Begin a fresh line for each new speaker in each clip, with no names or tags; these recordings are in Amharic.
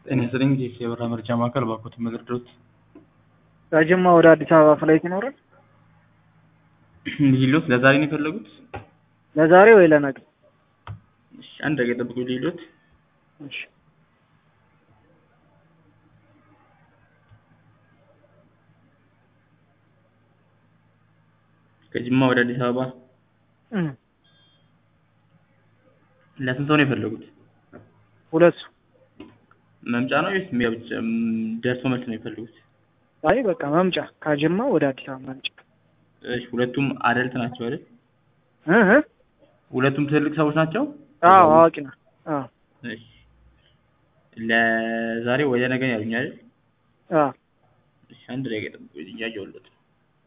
ጤና ይስጥልኝ ጄሲ የበራ መርጃ ማዕከል ባኮት መድረዶት
ከጅማ ወደ አዲስ አበባ ፍላይት ይኖራል?
ሊሎት ለዛሬ ነው የፈለጉት?
ለዛሬ ወይ ለነገ?
እሺ አንድ ደቂቃ ጠብቁ ሊሎት
እሺ
ከጅማ ወደ አዲስ አበባ
እም
ለስንት ሰው ነው የፈለጉት?
ሁለት ሰው።
መምጫ ነው ወይስ ሜ- ብቻ ም- ደርሶ መልስ ነው የፈለጉት?
አይ በቃ መምጫ ከጅማ ወደ አዲስ አበባ መምጫ።
እሺ ሁለቱም አደልት ናቸው አይደል?
እ እ
ሁለቱም ትልቅ ሰዎች ናቸው?
አዎ አዋቂ ነው። አዎ
እሺ ለዛሬ ወደ ነገ ነው ያሉኝ አይደል?
አዎ
እሺ አንድ ደቂቃ ጠብቁ እያየሁለት ነው።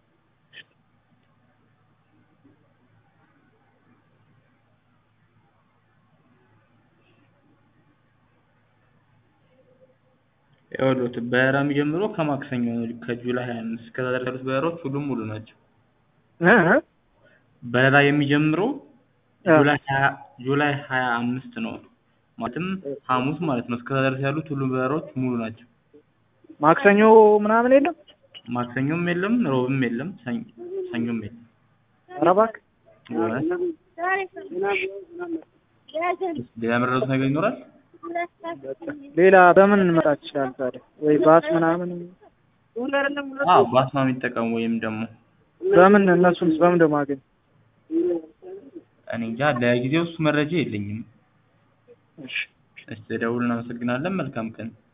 ይኸውልዎት በረራ የሚጀምረው ከማክሰኞ ነው ከጁላይ 25 እስከዛ ድረስ ያሉት በረራዎች ሁሉም ሙሉ ናቸው።
እ እ
በረራ የሚጀምረው
አዎ።
ጁላይ 20 ጁላይ 25 ነው ማለትም ሐሙስ ማለት ነው። እስከዛ ድረስ ያሉት ሁሉም በረራዎች ሙሉ ናቸው።
ማክሰኞ ምናምን የለም?
ማክሰኞም የለም፣ ሮብም የለም፣ ሰኞ- ሰኞም የለም።
ኧረ እባክህ
እውነት? ሌላ የመረጡት ነገር ይኖራል?
ሌላ በምን እንመጣ ትችላል ታዲያ? ወይ ባስ ምናምን
አዎ ባስ ነው የሚጠቀሙ ወይም ደግሞ
በምን እነሱንስ በምን ደግሞ አገኝ?
እኔ እንጃ ለጊዜው እሱ መረጃ የለኝም።
እሺ
እሺ ደውል እናመሰግናለን። መልካም ቀን